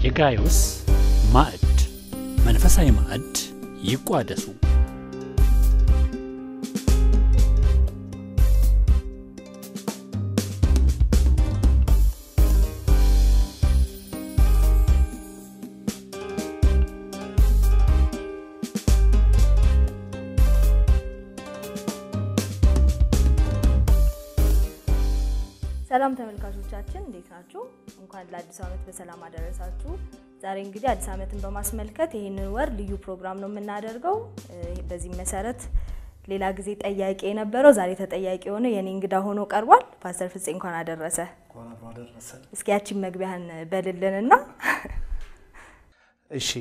የጋይዮስ ማዕድ መንፈሳዊ ማዕድ ይቋደሱ። ሰላም ተመልካቾቻችን እንዴት ናችሁ? እንኳን ለአዲስ ዓመት በሰላም አደረሳችሁ። ዛሬ እንግዲህ አዲስ ዓመትን በማስመልከት ይህንን ወር ልዩ ፕሮግራም ነው የምናደርገው። በዚህም መሰረት ሌላ ጊዜ ጠያቂ የነበረው ዛሬ ተጠያቂ የሆነ የኔ እንግዳ ሆኖ ቀርቧል። ፓስተር ፍፄ እንኳን አደረሰ። እስኪ ያቺን መግቢያህን በልልንና እሺ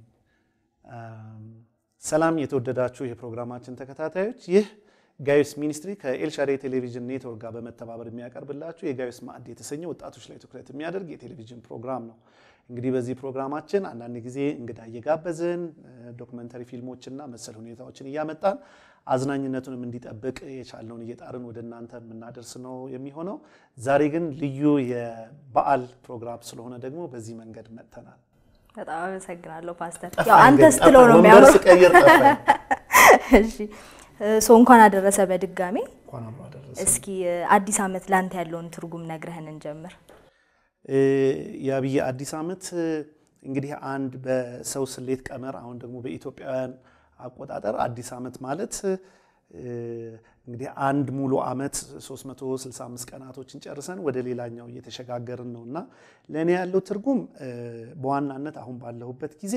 ሰላም የተወደዳችሁ የፕሮግራማችን ተከታታዮች፣ ይህ ጋዮስ ሚኒስትሪ ከኤልሻዳይ ቴሌቪዥን ኔትወርክ ጋር በመተባበር የሚያቀርብላችሁ የጋዮስ ማዕድ የተሰኘ ወጣቶች ላይ ትኩረት የሚያደርግ የቴሌቪዥን ፕሮግራም ነው። እንግዲህ በዚህ ፕሮግራማችን አንዳንድ ጊዜ እንግዳ እየጋበዝን ዶክመንተሪ ፊልሞችና መሰል ሁኔታዎችን እያመጣን አዝናኝነቱንም እንዲጠብቅ የቻልነውን እየጣርን ወደ እናንተ የምናደርስ ነው የሚሆነው። ዛሬ ግን ልዩ የበዓል ፕሮግራም ስለሆነ ደግሞ በዚህ መንገድ መጥተናል። በጣም አመሰግናለሁ ፓስተር። ያው አንተ ስትለው ነው ወንበር የሚያምረው። ስቀይር ጠፋኝ። እሺ ሶ እንኳን አደረሰ በድጋሚ። እንኳን አብሮ አደረሰን። እስኪ አዲስ ዓመት ላንተ ያለውን ትርጉም ነግረህን እንጀምር። የአብይ አዲስ ዓመት እንግዲህ አንድ በሰው ስሌት ቀመር አሁን ደግሞ በኢትዮጵያውያን አቆጣጠር አዲስ ዓመት ማለት እንግዲህ አንድ ሙሉ ዓመት 365 ቀናቶችን ጨርሰን ወደ ሌላኛው እየተሸጋገርን ነው እና ለእኔ ያለው ትርጉም በዋናነት አሁን ባለሁበት ጊዜ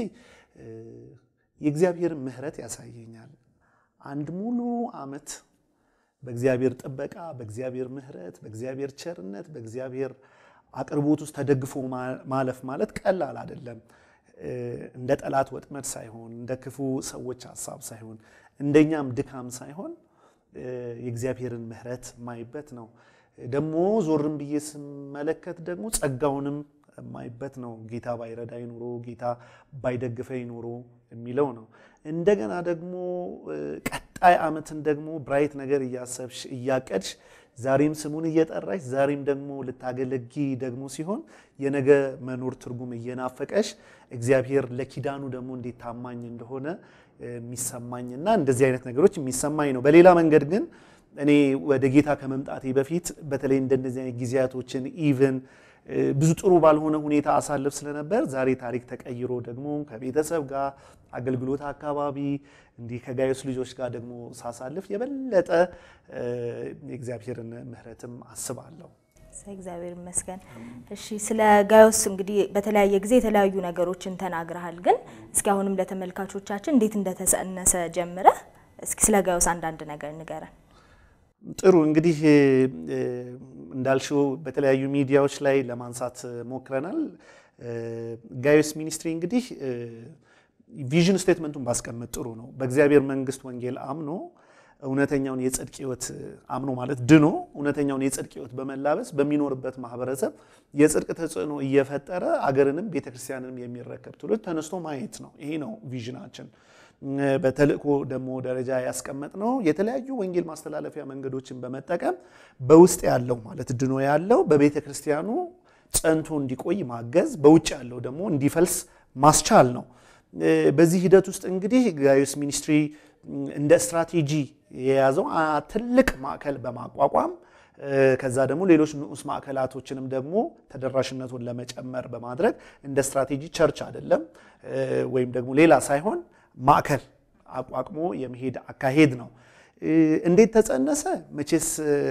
የእግዚአብሔር ምሕረት ያሳየኛል። አንድ ሙሉ ዓመት በእግዚአብሔር ጥበቃ፣ በእግዚአብሔር ምሕረት፣ በእግዚአብሔር ቸርነት፣ በእግዚአብሔር አቅርቦት ውስጥ ተደግፎ ማለፍ ማለት ቀላል አይደለም። እንደ ጠላት ወጥመድ ሳይሆን እንደ ክፉ ሰዎች ሀሳብ ሳይሆን እንደኛም ድካም ሳይሆን የእግዚአብሔርን ምሕረት ማይበት ነው። ደግሞ ዞርም ብዬ ስመለከት ደግሞ ጸጋውንም የማይበት ነው። ጌታ ባይረዳኝ ኖሮ ጌታ ባይደግፈኝ ኖሮ የሚለው ነው። እንደገና ደግሞ ቀጣይ ዓመትን ደግሞ ብራይት ነገር እያሰብሽ እያቀድሽ ዛሬም ስሙን እየጠራሽ ዛሬም ደግሞ ልታገለጊ ደግሞ ሲሆን የነገ መኖር ትርጉም እየናፈቀሽ እግዚአብሔር ለኪዳኑ ደግሞ እንዴት ታማኝ እንደሆነ የሚሰማኝና እንደዚህ አይነት ነገሮች የሚሰማኝ ነው። በሌላ መንገድ ግን እኔ ወደ ጌታ ከመምጣቴ በፊት በተለይ እንደነዚህ አይነት ጊዜያቶችን ኢቭን ብዙ ጥሩ ባልሆነ ሁኔታ አሳልፍ ስለነበር ዛሬ ታሪክ ተቀይሮ ደግሞ ከቤተሰብ ጋር አገልግሎት አካባቢ እንዲህ ከጋዮስ ልጆች ጋር ደግሞ ሳሳልፍ የበለጠ የእግዚአብሔርን ምሕረትም አስባለሁ። እግዚአብሔር ይመስገን። እሺ ስለ ጋዮስ እንግዲህ በተለያየ ጊዜ የተለያዩ ነገሮችን ተናግረሃል። ግን እስኪ አሁንም ለተመልካቾቻችን እንዴት እንደተጸነሰ ጀምረህ እስኪ ስለ ጋዮስ አንዳንድ ነገር ንገረን። ጥሩ እንግዲህ እንዳልሽው በተለያዩ ሚዲያዎች ላይ ለማንሳት ሞክረናል። ጋዮስ ሚኒስትሪ እንግዲህ ቪዥን ስቴትመንቱን ባስቀምጥ ጥሩ ነው። በእግዚአብሔር መንግስት ወንጌል አምኖ እውነተኛውን የጽድቅ ህይወት አምኖ ማለት ድኖ እውነተኛውን የጽድቅ ህይወት በመላበስ በሚኖርበት ማህበረሰብ የጽድቅ ተጽዕኖ እየፈጠረ አገርንም ቤተክርስቲያንንም የሚረከብ ትውልድ ተነስቶ ማየት ነው። ይሄ ነው ቪዥናችን። በተልእኮ ደግሞ ደረጃ ያስቀመጥ ነው የተለያዩ ወንጌል ማስተላለፊያ መንገዶችን በመጠቀም በውስጥ ያለው ማለት ድኖ ያለው በቤተ ክርስቲያኑ ጸንቶ እንዲቆይ ማገዝ፣ በውጭ ያለው ደግሞ እንዲፈልስ ማስቻል ነው። በዚህ ሂደት ውስጥ እንግዲህ ጋዮስ ሚኒስትሪ እንደ ስትራቴጂ የያዘው ትልቅ ማዕከል በማቋቋም ከዛ ደግሞ ሌሎች ንዑስ ማዕከላቶችንም ደግሞ ተደራሽነቱን ለመጨመር በማድረግ እንደ ስትራቴጂ ቸርች አይደለም ወይም ደግሞ ሌላ ሳይሆን ማዕከል አቋቁሞ የመሄድ አካሄድ ነው። እንዴት ተጸነሰ? መቼስ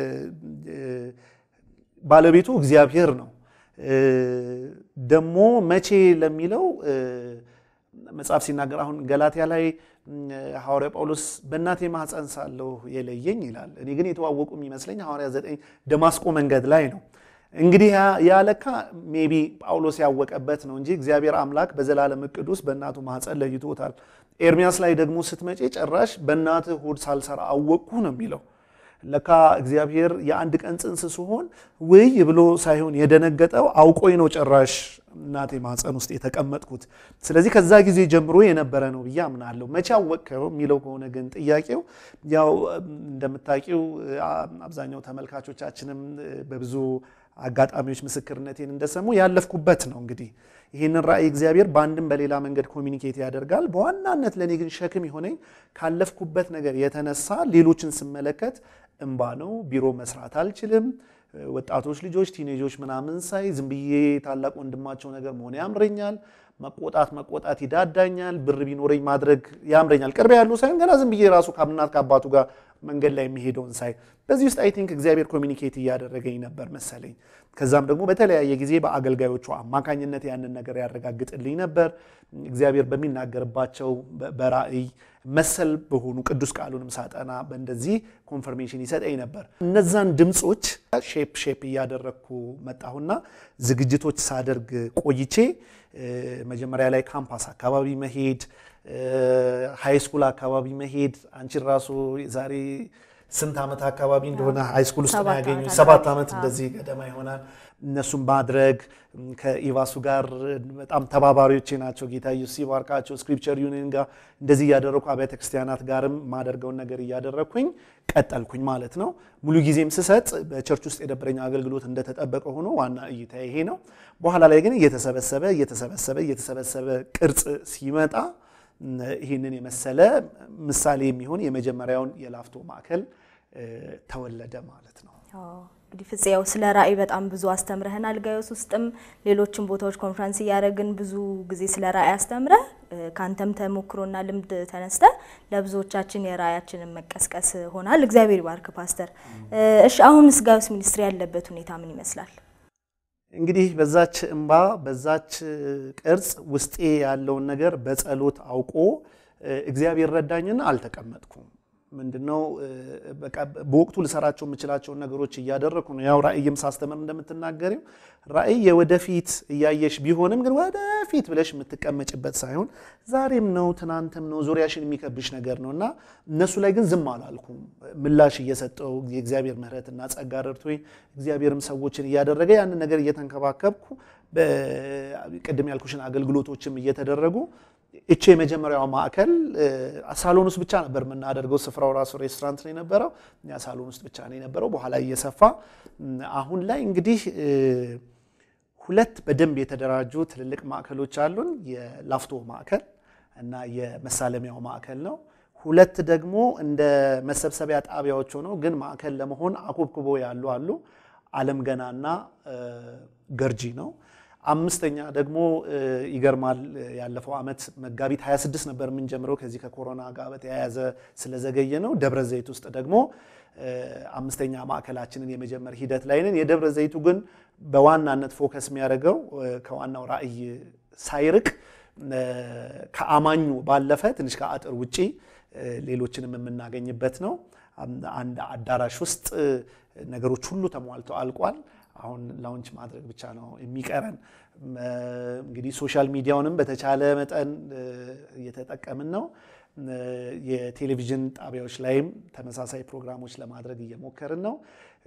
ባለቤቱ እግዚአብሔር ነው። ደግሞ መቼ ለሚለው መጽሐፍ ሲናገር አሁን ገላትያ ላይ ሐዋርያ ጳውሎስ በእናቴ ማኅፀን ሳለሁ የለየኝ ይላል። እኔ ግን የተዋወቁ የሚመስለኝ ሐዋርያ ዘጠኝ ደማስቆ መንገድ ላይ ነው። እንግዲህ ያለካ ሜቢ ጳውሎስ ያወቀበት ነው እንጂ እግዚአብሔር አምላክ በዘላለም እቅድ ውስጥ በእናቱ ማኅፀን ለይቶታል። ኤርሚያስ ላይ ደግሞ ስትመጪ ጭራሽ በእናትህ ሆድ ሳልሰራ አወቅኩ ነው የሚለው። ለካ እግዚአብሔር የአንድ ቀን ጽንስ ሲሆን ውይ ብሎ ሳይሆን የደነገጠው አውቆኝ ነው ጭራሽ እናቴ ማህፀን ውስጥ የተቀመጥኩት። ስለዚህ ከዛ ጊዜ ጀምሮ የነበረ ነው ብዬ አምናለሁ። መቼ አወቅከው የሚለው ከሆነ ግን ጥያቄው ያው እንደምታውቂው አብዛኛው ተመልካቾቻችንም በብዙ አጋጣሚዎች ምስክርነቴን እንደሰሙ ያለፍኩበት ነው። እንግዲህ ይህንን ራእይ እግዚአብሔር በአንድም በሌላ መንገድ ኮሚኒኬት ያደርጋል። በዋናነት ለእኔ ግን ሸክም የሆነኝ ካለፍኩበት ነገር የተነሳ ሌሎችን ስመለከት እንባ ነው። ቢሮ መስራት አልችልም። ወጣቶች ልጆች፣ ቲኔጆች ምናምን ሳይ ዝም ብዬ ታላቅ ወንድማቸው ነገር መሆን ያምረኛል። መቆጣት መቆጣት ይዳዳኛል። ብር ቢኖረኝ ማድረግ ያምረኛል። ቅርብ ያሉ ሳይሆን ገና ዝም ብዬ ራሱ ከእናት ከአባቱ ጋር መንገድ ላይ የሚሄደውን ሳይ በዚህ ውስጥ አይ ቲንክ እግዚአብሔር ኮሚኒኬት እያደረገኝ ነበር መሰለኝ። ከዛም ደግሞ በተለያየ ጊዜ በአገልጋዮቹ አማካኝነት ያንን ነገር ያረጋግጥልኝ ነበር። እግዚአብሔር በሚናገርባቸው በራእይ መሰል በሆኑ ቅዱስ ቃሉንም ሳጠና በእንደዚህ ኮንፈርሜሽን ይሰጠኝ ነበር። እነዛን ድምፆች ሼፕ ሼፕ እያደረግኩ መጣሁና ዝግጅቶች ሳደርግ ቆይቼ መጀመሪያ ላይ ካምፓስ አካባቢ መሄድ፣ ሃይ ስኩል አካባቢ መሄድ አንቺን ራሱ ዛሬ ስንት ዓመት አካባቢ እንደሆነ ሃይስኩል ውስጥ ነው ያገኙ ሰባት ዓመት እንደዚህ ገደማ ይሆናል። እነሱም ማድረግ ከኢቫሱ ጋር በጣም ተባባሪዎቼ ናቸው። ጌታ ኢየሱስ ይባርካቸው። ስክሪፕቸር ዩኒየን ጋር እንደዚህ እያደረግኩ አብያተ ክርስቲያናት ጋርም ማደርገውን ነገር እያደረግኩኝ ቀጠልኩኝ ማለት ነው። ሙሉ ጊዜም ስሰጥ በቸርች ውስጥ የነበረኝ አገልግሎት እንደተጠበቀ ሆኖ ዋና እይታ ይሄ ነው። በኋላ ላይ ግን እየተሰበሰበ እየተሰበሰበ እየተሰበሰበ ቅርጽ ሲመጣ ይህንን የመሰለ ምሳሌ የሚሆን የመጀመሪያውን የላፍቶ ማዕከል ተወለደ ማለት ነው። እንግዲህ ፍፄ ያው ስለ ራእይ በጣም ብዙ አስተምረህናል። ጋዮስ ውስጥም ሌሎችም ቦታዎች ኮንፈረንስ እያደረግን ብዙ ጊዜ ስለ ራእይ አስተምረህ ከአንተም ተሞክሮና ልምድ ተነስተ ለብዙዎቻችን የራእያችንን መቀስቀስ ሆናል። እግዚአብሔር ይባርክ ፓስተር። እሺ አሁንስ ጋዮስ ሚኒስትሪ ያለበት ሁኔታ ምን ይመስላል? እንግዲህ በዛች እንባ በዛች ቅርጽ ውስጤ ያለውን ነገር በጸሎት አውቆ እግዚአብሔር ረዳኝና አልተቀመጥኩም። ምንድነው በቃ በወቅቱ ልሰራቸው የምችላቸውን ነገሮች እያደረግኩ ነው። ያው ራእይም ሳስተምር እንደምትናገሪው ራእይ የወደፊት እያየሽ ቢሆንም ግን ወደፊት ብለሽ የምትቀመጭበት ሳይሆን ዛሬም ነው ትናንትም ነው ዙሪያሽን የሚከብሽ ነገር ነው እና እነሱ ላይ ግን ዝም አላልኩም። ምላሽ እየሰጠው የእግዚአብሔር ምሕረትና ጸጋ ረድቶኝ እግዚአብሔርም ሰዎችን እያደረገ ያንን ነገር እየተንከባከብኩ ቅድም ያልኩሽን አገልግሎቶችም እየተደረጉ እቺ የመጀመሪያው ማዕከል ሳሎን ውስጥ ብቻ ነበር የምናደርገው። ስፍራው ራሱ ሬስቶራንት ነው የነበረው። እኛ ሳሎን ውስጥ ብቻ ነው የነበረው። በኋላ እየሰፋ አሁን ላይ እንግዲህ ሁለት በደንብ የተደራጁ ትልልቅ ማዕከሎች አሉን። የላፍቶ ማዕከል እና የመሳለሚያው ማዕከል ነው። ሁለት ደግሞ እንደ መሰብሰቢያ ጣቢያዎች ሆነው ግን ማዕከል ለመሆን አኮብኩቦ ያሉ አሉ። አለም ገናና ገርጂ ነው። አምስተኛ ደግሞ ይገርማል። ያለፈው ዓመት መጋቢት 26 ነበር የምንጀምረው ከዚህ ከኮሮና ጋር በተያያዘ ስለዘገየ ነው። ደብረ ዘይት ውስጥ ደግሞ አምስተኛ ማዕከላችንን የመጀመር ሂደት ላይ ነን። የደብረ ዘይቱ ግን በዋናነት ፎከስ የሚያደርገው ከዋናው ራዕይ ሳይርቅ ከአማኙ ባለፈ ትንሽ ከአጥር ውጪ ሌሎችንም የምናገኝበት ነው። አንድ አዳራሽ ውስጥ ነገሮች ሁሉ ተሟልተው አልቋል። አሁን ላውንች ማድረግ ብቻ ነው የሚቀረን። እንግዲህ ሶሻል ሚዲያውንም በተቻለ መጠን እየተጠቀምን ነው። የቴሌቪዥን ጣቢያዎች ላይም ተመሳሳይ ፕሮግራሞች ለማድረግ እየሞከርን ነው።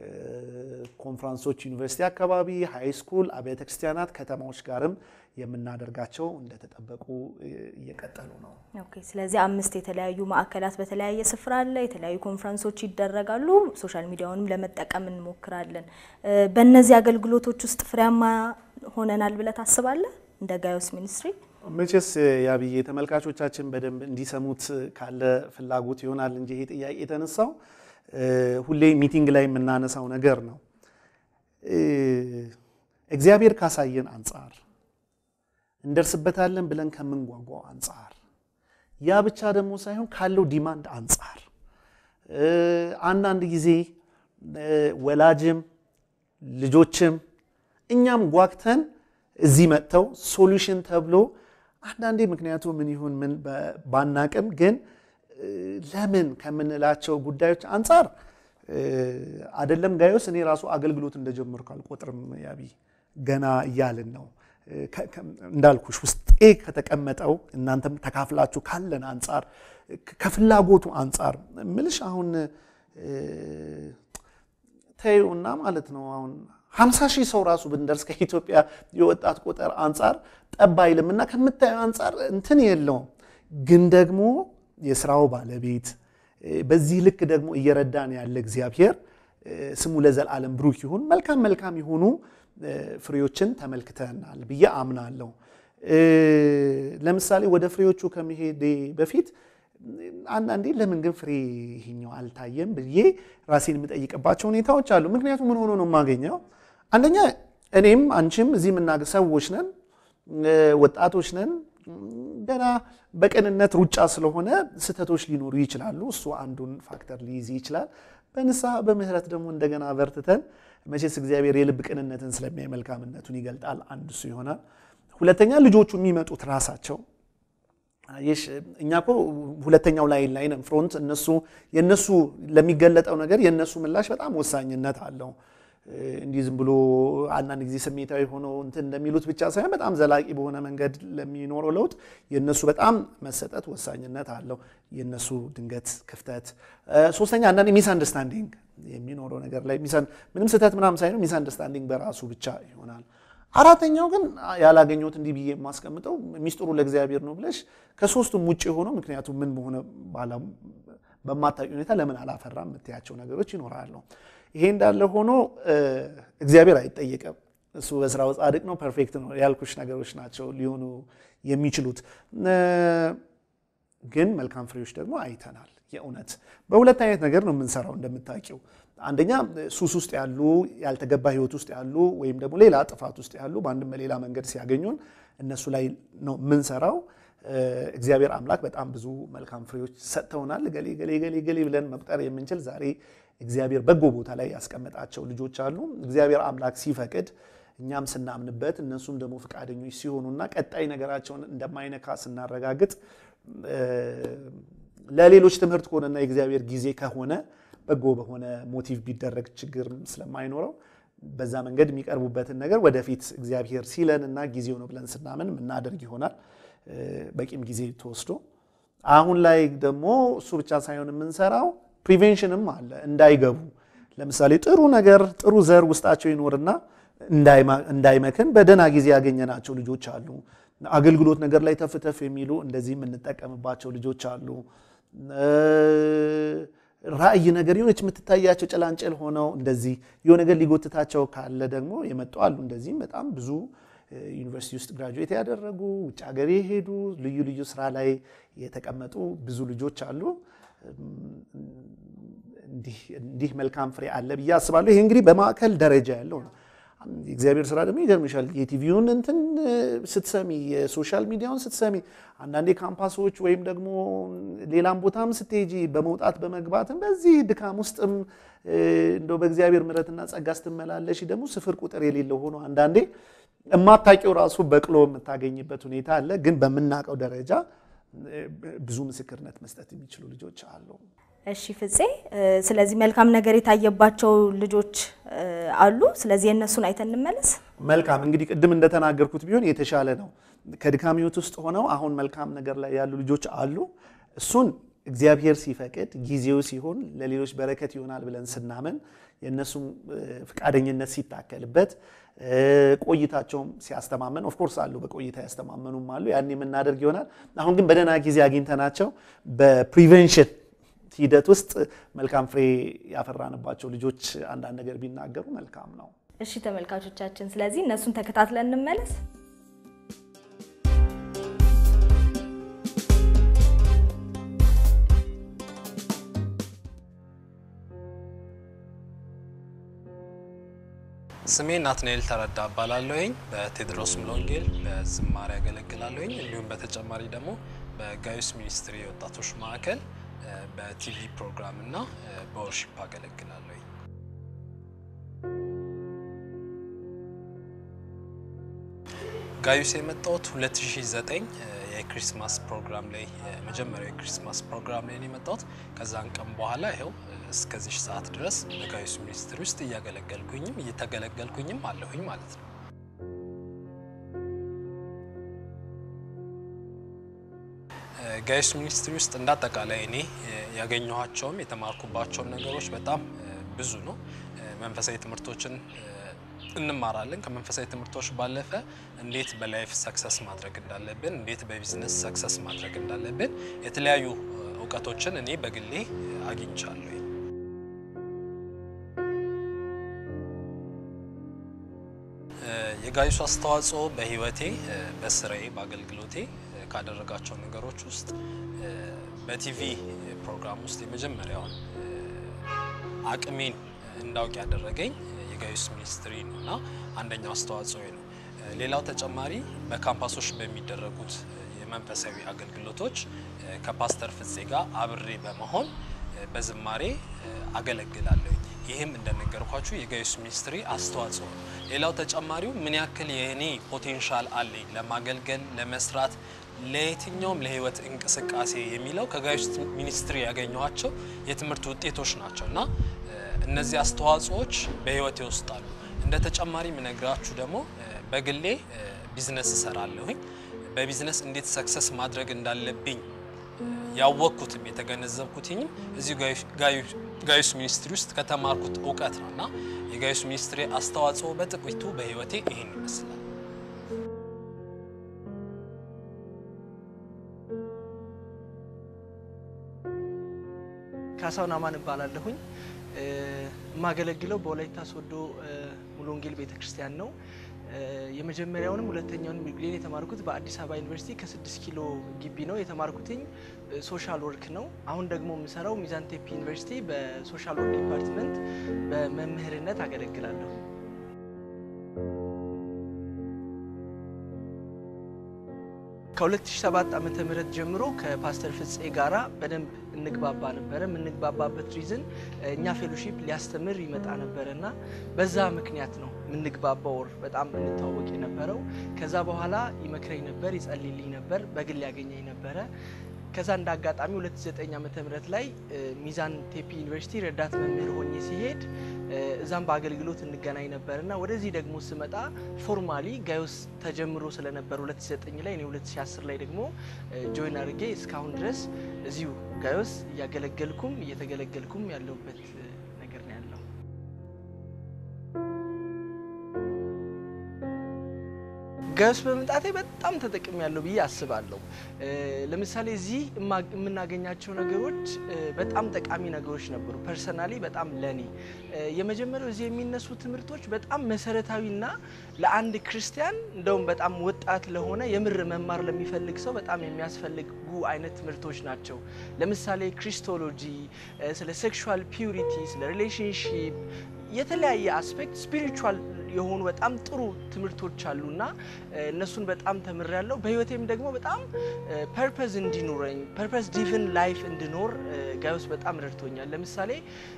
ኮንፍራንሶች ዩኒቨርሲቲ አካባቢ፣ ሃይ ስኩል፣ አብያተ ክርስቲያናት፣ ከተማዎች ጋርም የምናደርጋቸው እንደተጠበቁ እየቀጠሉ ነው። ኦኬ። ስለዚህ አምስት የተለያዩ ማዕከላት በተለያየ ስፍራ አለ። የተለያዩ ኮንፈረንሶች ይደረጋሉ። ሶሻል ሚዲያውንም ለመጠቀም እንሞክራለን። በእነዚህ አገልግሎቶች ውስጥ ፍሬያማ ሆነናል ብለህ ታስባለህ? እንደ ጋዮስ ሚኒስትሪ መቼስ ያብዬ ተመልካቾቻችን በደንብ እንዲሰሙት ካለ ፍላጎት ይሆናል እንጂ ይሄ ጥያቄ የተነሳው ሁሌ ሚቲንግ ላይ የምናነሳው ነገር ነው። እግዚአብሔር ካሳየን አንጻር እንደርስበታለን ብለን ከምንጓጓው አንጻር ያ ብቻ ደግሞ ሳይሆን ካለው ዲማንድ አንጻር አንዳንድ ጊዜ ወላጅም ልጆችም እኛም ጓግተን እዚህ መጥተው ሶሉሽን ተብሎ አንዳንዴ ምክንያቱ ምን ይሁን ምን ባናቅም ግን ለምን ከምንላቸው ጉዳዮች አንጻር አደለም ጋዮስ እኔ ራሱ አገልግሎት እንደጀመርኩ አልቆጥርም። ያቢ ገና እያልን ነው እንዳልኩሽ ውስጤ ከተቀመጠው እናንተም ተካፍላችሁ ካለን አንጻር ከፍላጎቱ አንጻር ምልሽ አሁን ተይውና ማለት ነው አሁን ሀምሳ ሺህ ሰው ራሱ ብንደርስ ከኢትዮጵያ የወጣት ቁጥር አንጻር ጠብ አይልም እና ከምታየው አንጻር እንትን የለውም። ግን ደግሞ የስራው ባለቤት በዚህ ልክ ደግሞ እየረዳን ያለ እግዚአብሔር ስሙ ለዘላለም ብሩክ ይሁን። መልካም መልካም የሆኑ ፍሬዎችን ተመልክተናል ብዬ አምናለሁ። ለምሳሌ ወደ ፍሬዎቹ ከመሄዴ በፊት አንዳንዴ ለምን ግን ፍሬ ይሄኛው አልታየም ብዬ ራሴን የምጠይቅባቸው ሁኔታዎች አሉ። ምክንያቱም ምን ሆኖ ነው የማገኘው? አንደኛ እኔም አንቺም እዚህ የምናገ ሰዎች ነን፣ ወጣቶች ነን። ገና በቅንነት ሩጫ ስለሆነ ስህተቶች ሊኖሩ ይችላሉ። እሱ አንዱን ፋክተር ሊይዝ ይችላል። በንስሐ በምህረት ደግሞ እንደገና በርትተን መቼስ እግዚአብሔር የልብ ቅንነትን ስለሚያይ መልካምነቱን ይገልጣል። አንዱ እሱ ይሆናል። ሁለተኛ ልጆቹ የሚመጡት ራሳቸው ይሽ እኛ እኮ ሁለተኛው ላይን ላይ ነን ፍሮንት። እነሱ የነሱ ለሚገለጠው ነገር የነሱ ምላሽ በጣም ወሳኝነት አለው። እንዲህ ዝም ብሎ አንዳንድ ጊዜ ስሜታዊ ሆነው እንትን እንደሚሉት ብቻ ሳይሆን በጣም ዘላቂ በሆነ መንገድ ለሚኖረው ለውጥ የነሱ በጣም መሰጠት ወሳኝነት አለው። የነሱ ድንገት ክፍተት። ሶስተኛ አንዳንድ ሚስ አንደርስታንዲንግ የሚኖረው ነገር ላይ ምንም ስህተት ምናምን ሳይሆን ሚስ አንደርስታንዲንግ በራሱ ብቻ ይሆናል። አራተኛው ግን ያላገኘሁት እንዲህ ብዬ የማስቀምጠው ሚስጥሩ ለእግዚአብሔር ነው ብለሽ ከሶስቱም ውጭ የሆነው ምክንያቱም ምን በሆነ በማታውቂ ሁኔታ ለምን አላፈራም የምትያቸው ነገሮች ይኖራሉ። ይሄ እንዳለ ሆኖ እግዚአብሔር አይጠየቅም። እሱ በስራው ጻድቅ ነው፣ ፐርፌክት ነው ያልኩሽ ነገሮች ናቸው ሊሆኑ የሚችሉት። ግን መልካም ፍሬዎች ደግሞ አይተናል። የእውነት በሁለት አይነት ነገር ነው የምንሰራው እንደምታውቂው አንደኛ ሱስ ውስጥ ያሉ ያልተገባ ህይወት ውስጥ ያሉ ወይም ደግሞ ሌላ ጥፋት ውስጥ ያሉ በአንድም በሌላ መንገድ ሲያገኙን እነሱ ላይ ነው የምንሰራው። እግዚአብሔር አምላክ በጣም ብዙ መልካም ፍሬዎች ሰጥተውናል። ገሌ ገሌ ገሌ ገሌ ብለን መቁጠር የምንችል ዛሬ እግዚአብሔር በጎ ቦታ ላይ ያስቀመጣቸው ልጆች አሉ። እግዚአብሔር አምላክ ሲፈቅድ እኛም ስናምንበት እነሱም ደግሞ ፈቃደኞች ሲሆኑና ቀጣይ ነገራቸውን እንደማይነካ ስናረጋግጥ ለሌሎች ትምህርት ከሆነና የእግዚአብሔር ጊዜ ከሆነ በጎ በሆነ ሞቲቭ ቢደረግ ችግር ስለማይኖረው በዛ መንገድ የሚቀርቡበትን ነገር ወደፊት እግዚአብሔር ሲለን እና ጊዜው ነው ብለን ስናምን የምናደርግ ይሆናል። በቂም ጊዜ ተወስዶ አሁን ላይ ደግሞ እሱ ብቻ ሳይሆን የምንሰራው ፕሪቬንሽንም አለ እንዳይገቡ። ለምሳሌ ጥሩ ነገር ጥሩ ዘር ውስጣቸው ይኖርና እንዳይመክን በደህና ጊዜ ያገኘናቸው ልጆች አሉ። አገልግሎት ነገር ላይ ተፍ ተፍ የሚሉ እንደዚህ የምንጠቀምባቸው ልጆች አሉ። ራእይ ነገር የሆነች የምትታያቸው ጭላንጭል ሆነው እንደዚህ የሆነ ነገር ሊጎትታቸው ካለ ደግሞ የመጡ አሉ። እንደዚህም በጣም ብዙ ዩኒቨርሲቲ ውስጥ ግራጁዌት ያደረጉ ውጭ ሀገር የሄዱ ልዩ ልዩ ስራ ላይ የተቀመጡ ብዙ ልጆች አሉ። እንዲህ መልካም ፍሬ አለ ብዬ አስባለሁ። ይሄ እንግዲህ በማዕከል ደረጃ ያለው ነው። የእግዚአብሔር ስራ ደግሞ ይገርምሻል። የቲቪውን እንትን ስትሰሚ፣ የሶሻል ሚዲያውን ስትሰሚ፣ አንዳንዴ ካምፓሶች ወይም ደግሞ ሌላም ቦታም ስትሄጂ በመውጣት በመግባትም በዚህ ድካም ውስጥም እንደው በእግዚአብሔር ምሕረትና ጸጋ ስትመላለሽ ደግሞ ስፍር ቁጥር የሌለው ሆኖ አንዳንዴ እማታውቂው ራሱ በቅሎ የምታገኝበት ሁኔታ አለ። ግን በምናውቀው ደረጃ ብዙ ምስክርነት መስጠት የሚችሉ ልጆች አሉ። እሺ ፍፄ፣ ስለዚህ መልካም ነገር የታየባቸው ልጆች አሉ። ስለዚህ የእነሱን አይተን እንመለስ። መልካም እንግዲህ ቅድም እንደተናገርኩት ቢሆን የተሻለ ነው። ከድካም ህይወት ውስጥ ሆነው አሁን መልካም ነገር ላይ ያሉ ልጆች አሉ። እሱን እግዚአብሔር ሲፈቅድ ጊዜው ሲሆን ለሌሎች በረከት ይሆናል ብለን ስናምን የእነሱም ፈቃደኝነት ሲታከልበት ቆይታቸውም ሲያስተማመን ኦፍኮርስ አሉ፣ በቆይታ ያስተማመኑም አሉ። ያን የምናደርግ ይሆናል። አሁን ግን በደህና ጊዜ አግኝተናቸው በፕሪቬንሽን ሂደት ውስጥ መልካም ፍሬ ያፈራንባቸው ልጆች አንዳንድ ነገር ቢናገሩ መልካም ነው። እሺ ተመልካቾቻችን፣ ስለዚህ እነሱን ተከታትለን እንመለስ። ስሜ ናትናኤል ተረዳ እባላለሁኝ። በቴዎድሮስ ሙሉወንጌል በዝማሬ ያገለግላለሁኝ። እንዲሁም በተጨማሪ ደግሞ በጋዩስ ሚኒስትሪ የወጣቶች ማዕከል በቲቪ ፕሮግራም እና በወርሺፕ አገለግላለሁኝ። ጋዩስ የመጣሁት 2009 የክሪስማስ ፕሮግራም ላይ የመጀመሪያው የክሪስማስ ፕሮግራም ላይ ነው የመጣሁት። ከዛን ቀን በኋላ ይኸው እስከዚህ ሰዓት ድረስ በጋዩስ ሚኒስትሪ ውስጥ እያገለገልኩኝም እየተገለገልኩኝም አለሁኝ ማለት ነው። ጋዩስ ሚኒስትሪ ውስጥ እንዳጠቃላይ እኔ ያገኘኋቸውም የተማርኩባቸውም ነገሮች በጣም ብዙ ነው። መንፈሳዊ ትምህርቶችን እንማራለን። ከመንፈሳዊ ትምህርቶች ባለፈ እንዴት በላይፍ ሰክሰስ ማድረግ እንዳለብን፣ እንዴት በቢዝነስ ሰክሰስ ማድረግ እንዳለብን የተለያዩ እውቀቶችን እኔ በግሌ አግኝቻለሁ። የጋይሱ አስተዋጽኦ በህይወቴ፣ በስራዬ፣ በአገልግሎቴ ካደረጋቸው ነገሮች ውስጥ በቲቪ ፕሮግራም ውስጥ የመጀመሪያውን አቅሜን እንዳውቅ ያደረገኝ የጋይስ ሚኒስትሪ ነው እና አንደኛው አስተዋጽኦ ነው። ሌላው ተጨማሪ በካምፓሶች በሚደረጉት የመንፈሳዊ አገልግሎቶች ከፓስተር ፍፄ ጋር አብሬ በመሆን በዝማሬ አገለግላለሁ። ይህም እንደነገርኳችሁ የጋይስ ሚኒስትሪ አስተዋጽኦ ነው። ሌላው ተጨማሪው ምን ያክል የእኔ ፖቴንሻል አለኝ ለማገልገል ለመስራት ለየትኛውም ለህይወት እንቅስቃሴ የሚለው ከጋይስ ሚኒስትሪ ያገኘኋቸው የትምህርት ውጤቶች ናቸው እና እነዚህ አስተዋጽኦዎች በህይወቴ ውስጥ አሉ። እንደ ተጨማሪ ምነግራችሁ ደግሞ በግሌ ቢዝነስ እሰራለሁኝ። በቢዝነስ እንዴት ሰክሰስ ማድረግ እንዳለብኝ ያወቅኩትም የተገነዘብኩትኝም እዚሁ ጋይስ ሚኒስትሪ ውስጥ ከተማርኩት እውቀት ነው እና የጋይስ ሚኒስትሪ አስተዋጽኦ በጥቂቱ በህይወቴ ይህን ይመስላል። ካሳሁን አማን እባላለሁኝ። የማገለግለው በወላይታ ሶዶ ሙሉ ወንጌል ቤተክርስቲያን ነው። የመጀመሪያውንም ሁለተኛውንም ዲግሪን የተማርኩት በአዲስ አበባ ዩኒቨርሲቲ ከስድስት ኪሎ ግቢ ነው የተማርኩትኝ ሶሻል ወርክ ነው። አሁን ደግሞ የምሰራው ሚዛን ቴፒ ዩኒቨርሲቲ በሶሻል ወርክ ዲፓርትመንት በመምህርነት አገለግላለሁ። ከ2007 ዓመተ ምህረት ጀምሮ ከፓስተር ፍፄ ጋራ በደንብ እንግባባ ነበረ። የምንግባባበት ሪዝን እኛ ፌሎሺፕ ሊያስተምር ይመጣ ነበረ እና በዛ ምክንያት ነው የምንግባባው ወር በጣም እንተዋወቅ የነበረው። ከዛ በኋላ ይመክረኝ ነበር፣ ይጸልይልኝ ነበር፣ በግል ያገኘኝ ነበረ። ከዛ እንደ አጋጣሚ 2009 ዓመተ ምህረት ላይ ሚዛን ቴፒ ዩኒቨርሲቲ ረዳት መምህር ሆኜ ሲሄድ እዛም በአገልግሎት እንገናኝ ነበር እና ወደዚህ ደግሞ ስመጣ ፎርማሊ ጋዮስ ተጀምሮ ስለነበር 2009 ላይ እኔ 2010 ላይ ደግሞ ጆይን አድርጌ እስካሁን ድረስ እዚሁ ጋዮስ እያገለገልኩም እየተገለገልኩም ያለሁበት ነገር ነው ያለው። ጋዮስ በመምጣቴ በጣም ተጠቅም ያለው ብዬ አስባለሁ። ለምሳሌ እዚህ የምናገኛቸው ነገሮች በጣም ጠቃሚ ነገሮች ነበሩ። ፐርሰናሊ በጣም ለኔ የመጀመሪያው እዚህ የሚነሱ ትምህርቶች በጣም መሰረታዊና ለአንድ ክርስቲያን እንደውም በጣም ወጣት ለሆነ የምር መማር ለሚፈልግ ሰው በጣም የሚያስፈልጉ አይነት ትምህርቶች ናቸው። ለምሳሌ ክሪስቶሎጂ፣ ስለ ሴክሹዋል ፒዩሪቲ፣ ስለ ሪሌሽንሺፕ የተለያየ አስፔክት ስፒሪቹዋል የሆኑ በጣም ጥሩ ትምህርቶች አሉና እነሱን በጣም ተምሬያለሁ። በህይወቴም ደግሞ በጣም ፐርፐዝ እንዲኖረኝ ፐርፐዝ ዲቭን ላይፍ እንድኖር ጋዮስ በጣም ረድቶኛል። ለምሳሌ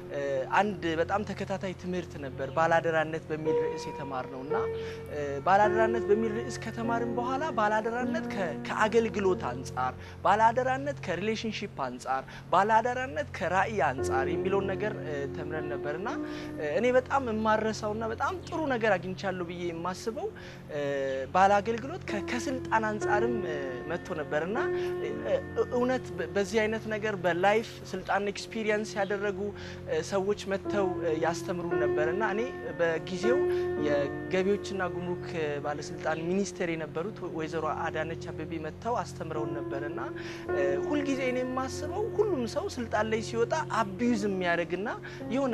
አንድ በጣም ተከታታይ ትምህርት ነበር ባላደራነት በሚል ርዕስ የተማር ነው እና ባላደራነት በሚል ርዕስ ከተማርን በኋላ ባላደራነት ከአገልግሎት አንጻር፣ ባላደራነት ከሪሌሽንሺፕ አንጻር፣ ባላደራነት ከራእይ አንጻር የሚለውን ነገር ተምረን ነበር እና እኔ በጣም የማረሳውና በጣም ጥሩ ነገር አግኝቻለሁ ብዬ የማስበው ባለ አገልግሎት ከስልጣን አንጻርም መጥቶ ነበር እና እውነት በዚህ አይነት ነገር በላይፍ ስልጣን ኤክስፒሪየንስ ያደረጉ ሰዎች መጥተው ያስተምሩን ነበር እና እኔ በጊዜው የገቢዎችና ጉምሩክ ባለስልጣን ሚኒስቴር የነበሩት ወይዘሮ አዳነች አቤቤ መጥተው አስተምረውን ነበር እና ሁልጊዜ እኔ የማስበው ሁሉም ሰው ስልጣን ላይ ሲወጣ አቢዩዝ የሚያደርግና የሆነ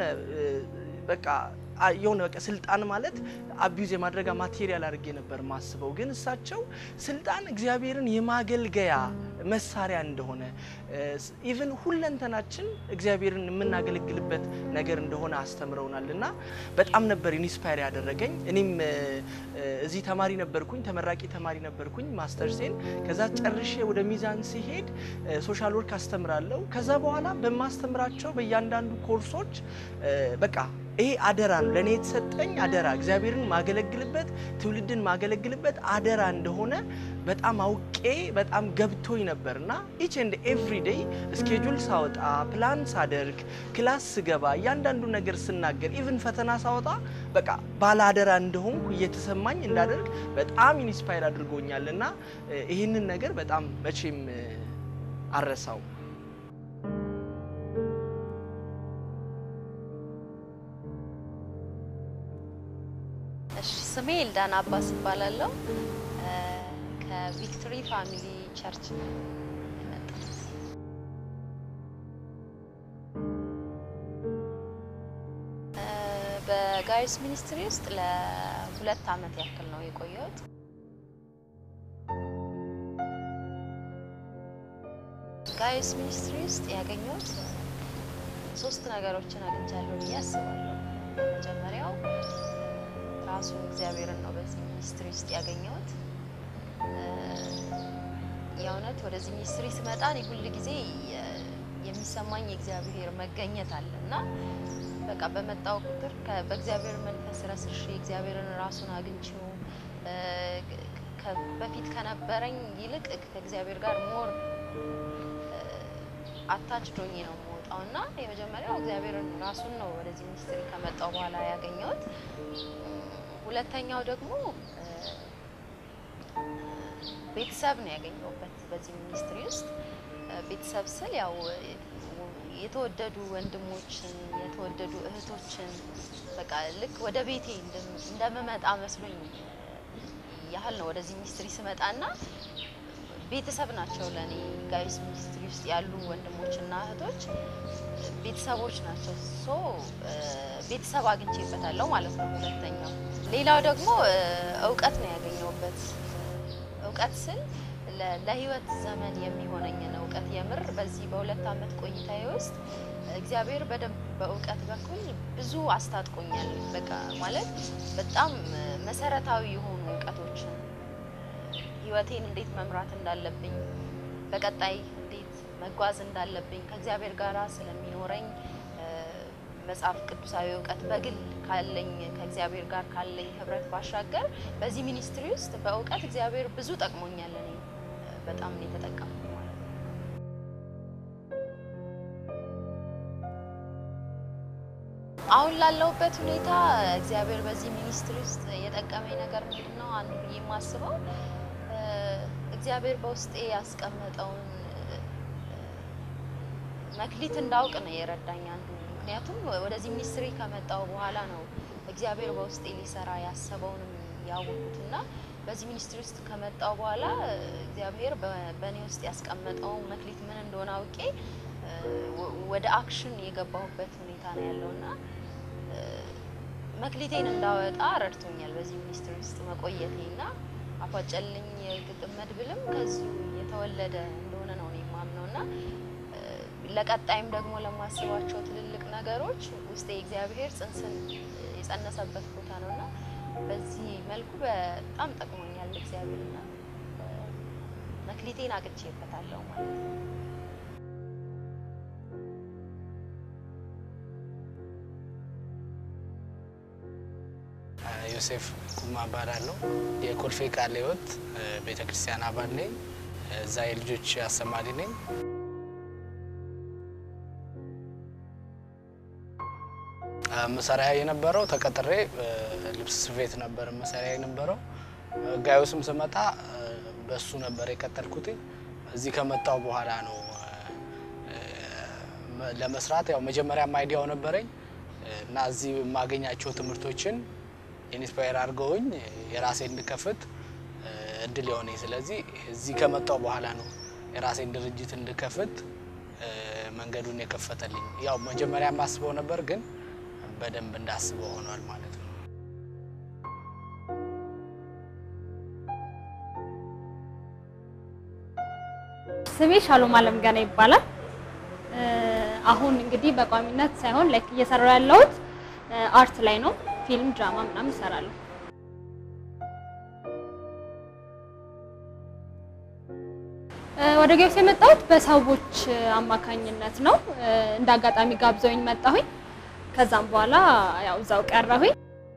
በቃ የሆነ በቃ ስልጣን ማለት አቢዩዝ የማድረጋ ማቴሪያል አድርጌ ነበር ማስበው። ግን እሳቸው ስልጣን እግዚአብሔርን የማገልገያ መሳሪያ እንደሆነ ኢቭን ሁለንተናችን እግዚአብሔርን የምናገለግልበት ነገር እንደሆነ አስተምረውናል እና በጣም ነበር ኢንስፓየር ያደረገኝ። እኔም እዚህ ተማሪ ነበርኩኝ፣ ተመራቂ ተማሪ ነበርኩኝ ማስተርሴን። ከዛ ጨርሼ ወደ ሚዛን ሲሄድ ሶሻል ወርክ አስተምራለሁ። ከዛ በኋላ በማስተምራቸው በእያንዳንዱ ኮርሶች በቃ ይሄ አደራ ነው ለእኔ የተሰጠኝ አደራ፣ እግዚአብሔርን ማገለግልበት ትውልድን ማገለግልበት አደራ እንደሆነ በጣም አውቄ በጣም ገብቶኝ ነበር እና ኢች ኤንድ ኤቭሪ ዴይ ስኬጁል ሳወጣ ፕላን ሳደርግ ክላስ ስገባ እያንዳንዱ ነገር ስናገር ኢቭን ፈተና ሳወጣ በቃ ባለ አደራ እንደሆንኩ እየተሰማኝ እንዳደርግ በጣም ኢንስፓየር አድርጎኛል እና ይህንን ነገር በጣም መቼም አረሳው። እሺ ስሜ ኤልዳና አባስ እባላለሁ። ከቪክቶሪ ፋሚሊ ቸርች ነው የመጣሁት። በጋይስ ሚኒስትሪ ውስጥ ለሁለት ዓመት ያክል ነው የቆየሁት። ጋይስ ሚኒስትሪ ውስጥ ያገኘሁት ሶስት ነገሮችን አግኝቻለሁ ብዬ አስባለሁ። መጀመሪያው ራሱን እግዚአብሔርን ነው በዚህ ሚኒስትሪ ውስጥ ያገኘሁት። የእውነት ወደዚህ ሚኒስትሪ ስመጣ እኔ ሁል ጊዜ የሚሰማኝ የእግዚአብሔር መገኘት አለ እና በቃ በመጣው ቁጥር ከ- በእግዚአብሔር መንፈስ ረስሼ እግዚአብሔርን ራሱን አግኝቼው እ፣ ከ- በፊት ከነበረኝ ይልቅ ከእግዚአብሔር ጋር ሞር አታች ዶኜ ነው የምወጣው እና የመጀመሪያው እግዚአብሔርን ራሱን ነው ወደዚህ ሚኒስትሪ ከመጣው በኋላ ያገኘሁት። ሁለተኛው ደግሞ እ፣ ቤተሰብ ነው ያገኘሁበት በዚህ ሚኒስትሪ ውስጥ እ፣ ቤተሰብ ስል ያው እ፣ የተወደዱ ወንድሞችን የተወደዱ እህቶችን በቃ ልክ ወደ ቤቴ እንደም- እንደምመጣ መስሎኝ ያህል ነው ወደዚህ ሚኒስትሪ ስመጣና ቤተሰብ ናቸው ለእኔ ጋይስ ሚኒስትሪ ውስጥ ያሉ ወንድሞችና እህቶች ቤተሰቦች ናቸው። ሶ እ፣ ቤተሰብ አግኝቼበታለሁ ማለት ነው። ሁለተኛው ሌላው ደግሞ እ፣ እውቀት ነው ያገኘሁበት። እውቀት ስል ለ- ለህይወት ዘመን የሚሆነኝን እውቀት የምር በዚህ በሁለት ዓመት ቆይታዬ ውስጥ እግዚአብሔር በደንብ በእውቀት በኩል ብዙ አስታጥቆኛል። በቃ ማለት በጣም እ፣ መሰረታዊ የሆኑ እውቀቶችን ህይወቴን እንዴት መምራት እንዳለብኝ በቀጣይ እንዴት መጓዝ እንዳለብኝ ከእግዚአብሔር ጋር ስለሚኖረኝ እ፣ መጽሐፍ ቅዱሳዊ እውቀት በግል ካለኝ ከእግዚአብሔር ጋር ካለኝ ህብረት ባሻገር በዚህ ሚኒስትሪ ውስጥ በእውቀት እግዚአብሔር ብዙ ጠቅሞኛል። እኔ እ፣ በጣም ነው የተጠቀምኩት ማለት ነው። አሁን ላለሁበት ሁኔታ እግዚአብሔር በዚህ ሚኒስትሪ ውስጥ የጠቀመኝ ነገር ምንድን ነው? አንዱ ብዬ የማስበው እ፣ እግዚአብሔር በውስጤ ያስቀመጠውን እ፣ መክሊት እንዳውቅ ነው የረዳኝ አንዱ። ምክንያቱም ወደዚህ ሚኒስትሪ ከመጣው በኋላ ነው እግዚአብሔር በውስጤ ሊሰራ ያሰበውንም ያወቁት እና በዚህ ሚኒስትሪ ውስጥ ከመጣው በኋላ እ፣ እግዚአብሔር በ- በእኔ ውስጥ ያስቀመጠው መክሊት ምን እንደሆነ አውቄ እ፣ ወ- ወደ አክሽን የገባሁበት ሁኔታ ነው ያለውና እ፣ መክሊቴን እንዳወጣ ረድቶኛል በዚህ ሚኒስትሪ ውስጥ መቆየቴ እና አፏጨልኝ የግጥም መድብልም ከዚሁ የተወለደ እንደሆነ ነው እኔ የማምነው እና እ፣ ለቀጣይም ደግሞ ለማስባቸው ትልልቅ ነገሮች ውስጤ እግዚአብሔር ጽንስን የጸነሰበት ቦታ ነው እና በዚህ መልኩ በጣም ጠቅሞኛል እግዚአብሔርና እ፣ መክሊቴን አግኝቼበታለሁ ማለት ነው። ዮሴፍ ኩማ እባላለሁ። የኮልፌ ቃለ ሕይወት ቤተ ክርስቲያን አባል ነኝ። እዛ የልጆች አስተማሪ ነኝ። መሰሪያ የነበረው ተቀጥሬ ልብስ ስፌት ነበር መሰሪያ የነበረው። ጋዮስም ስመጣ በሱ ነበር የቀጠልኩት። እዚህ ከመጣው በኋላ ነው ለመስራት ያው መጀመሪያም አይዲያው ነበረኝ እና እዚህ የማገኛቸው ትምህርቶችን ኢንስፓየር አድርገውኝ የራሴ እንድከፍት እድል የሆነኝ። ስለዚህ እዚህ ከመጣው በኋላ ነው የራሴን ድርጅት እንድከፍት መንገዱን የከፈተልኝ። ያው መጀመሪያ የማስበው ነበር፣ ግን በደንብ እንዳስበው ሆኗል ማለት ነው። ስሜ ሻሎም አለም ገና ይባላል። አሁን እንግዲህ በቋሚነት ሳይሆን ላይክ እየሰራው ያለሁት አርት ላይ ነው። ፊልም፣ ድራማ ምናምን እሰራለሁ። ወደ ገብስ የመጣሁት በሰዎች አማካኝነት ነው። እንደ አጋጣሚ ጋብዘውኝ መጣሁኝ። ከዛም በኋላ ያው እዛው ቀረሁኝ።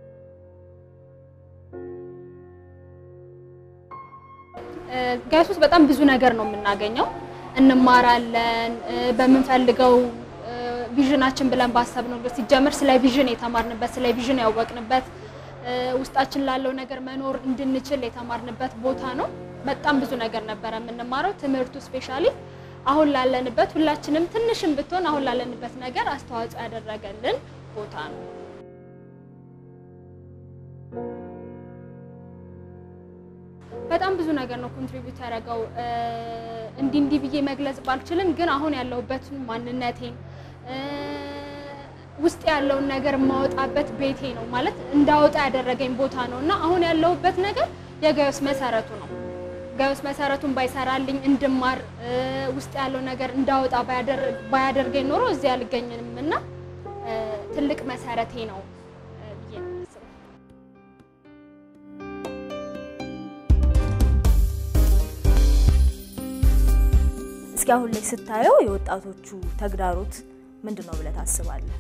ጋይስ ውስጥ በጣም ብዙ ነገር ነው የምናገኘው፣ እንማራለን። በምንፈልገው ቪዥናችን ብለን ባሰብነው ሲጀምር ስለ ቪዥን የተማርንበት ስለ ቪዥን ያወቅንበት ውስጣችን ላለው ነገር መኖር እንድንችል የተማርንበት ቦታ ነው። በጣም ብዙ ነገር ነበረ የምንማረው። ትምህርቱ ስፔሻሊ አሁን ላለንበት ሁላችንም ትንሽም ብትሆን አሁን ላለንበት ነገር አስተዋጽኦ ያደረገልን ቦታ ነው። በጣም ብዙ ነገር ነው ኮንትሪቢዩት ያደረገው። እንዲህ እንዲህ ብዬ መግለጽ ባልችልም ግን አሁን ያለሁበትን ማንነቴን እ፣ ውስጥ ያለውን ነገር የማወጣበት ቤቴ ነው ማለት እንዳወጣ ያደረገኝ ቦታ ነው እና አሁን ያለሁበት ነገር የጋዮስ መሰረቱ ነው። ጋዮስ መሰረቱን ባይሰራልኝ እንድማር እ፣ ውስጥ ያለው ነገር እንዳወጣ ባያደር- ባያደርገኝ ኖሮ እዚህ አልገኝም እና እ፣ ትልቅ መሰረቴ ነው እ፣ ብዬ ነው የማስበው። እስኪ አሁን ላይ ስታየው የወጣቶቹ ተግዳሮት ምንድን ነው ብለህ ታስባለህ?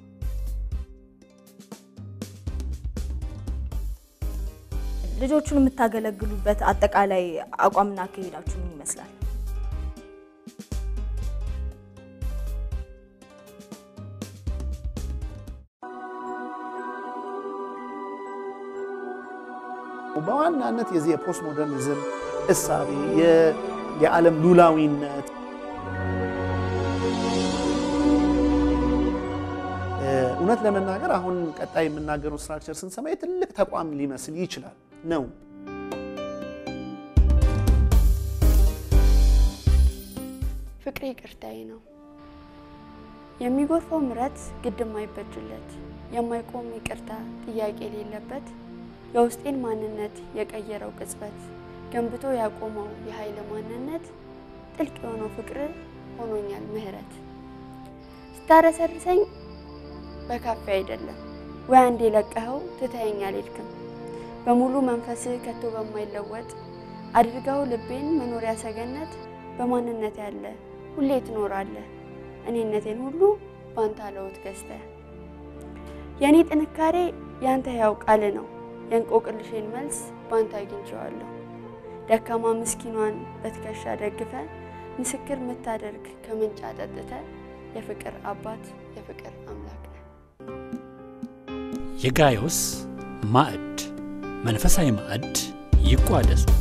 ልጆቹን የምታገለግሉበት አጠቃላይ አቋምና አካሄዳችሁ ምን ይመስላል? በዋናነት የዚህ የፖስት ሞደርኒዝም እሳቤ የ- የዓለም ሉላዊነት እ፣ እውነት ለመናገር አሁን ቀጣይ የምናገረው ስትራክቸር ስንሰማ የትልቅ ተቋም ሊመስል ይችላል ነው። ፍቅሬ ይቅርታዬ ነው። የሚጎርፈው ምረት ግድ የማይበጅለት የማይቆም ይቅርታ ጥያቄ የሌለበት የውስጤን ማንነት የቀየረው ቅጽበት ገንብቶ ያቆመው የኃይል ማንነት ጥልቅ የሆነው ፍቅር ሆኖኛል ምህረት ስታረሰርሰኝ በካፌ አይደለም ወይ አንዴ ለቀኸው ትተኸኝ አልሄድክም በሙሉ መንፈስህ ከቶ በማይለወጥ አድርገው ልቤን መኖሪያ ሰገነት በማንነት ያለ ሁሌ ትኖራለህ እኔነቴን ሁሉ ባንተ አለውት ገዝተህ የእኔ ጥንካሬ ያንተ ሕያው ቃል ነው የእንቆቅልሼን መልስ ባንተ አግኝቼዋለሁ ደካማ ምስኪኗን በትከሻ ደግፈ ምስክር የምታደርግ ከምንጭ አጠጥተ የፍቅር አባት የፍቅር አምላክ ነህ። የጋዮስ ማዕድ መንፈሳዊ ማዕድ ይቋደሱ።